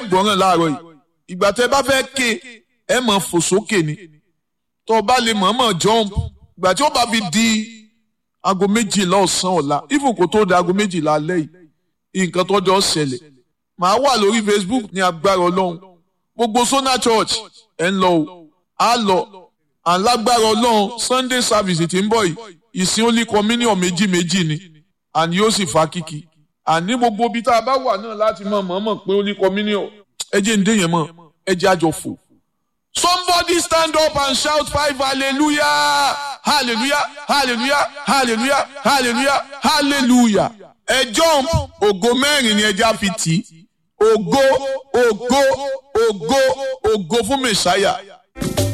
gbọ́ràn láàárọ̀ yìí ìgbà tẹ́ bá fẹ́ ké ẹ mọ̀ fò sókè ni tó o bá lè mọ̀ọ́mọ̀ jump ìgbà tí ó bá fi di aago méjìlá ọ̀sán ọ̀la even kò tó di aago méjìlá alẹ́ yìí nǹkan tó jọ ṣẹlẹ̀ màá wà lórí Facebook ní agbára ọlọ́run gbogbo Sona Church ẹ̀ ń lọ o á lọ alágbára ọlọ́run Sunday service tí ń bọ̀ yìí ìsìn only communion méjì méjì ni àní yóò sì fa kíkì àní gbogbo ibi tá a bá wà náà láti mọ̀ mọ̀ọ́mọ̀ pé only communion ẹ jẹ́ ń dé yẹn mọ́ ẹ jẹ́ àjọ fò. Somebody stand up and shout five hallelujah hallelujah hallelujah hallelujah hallelujah hallelujah. Ẹ jump ògo mẹ́rin ni ẹja fi tì í ògo ògo ògo ògo fún Mèsáyà.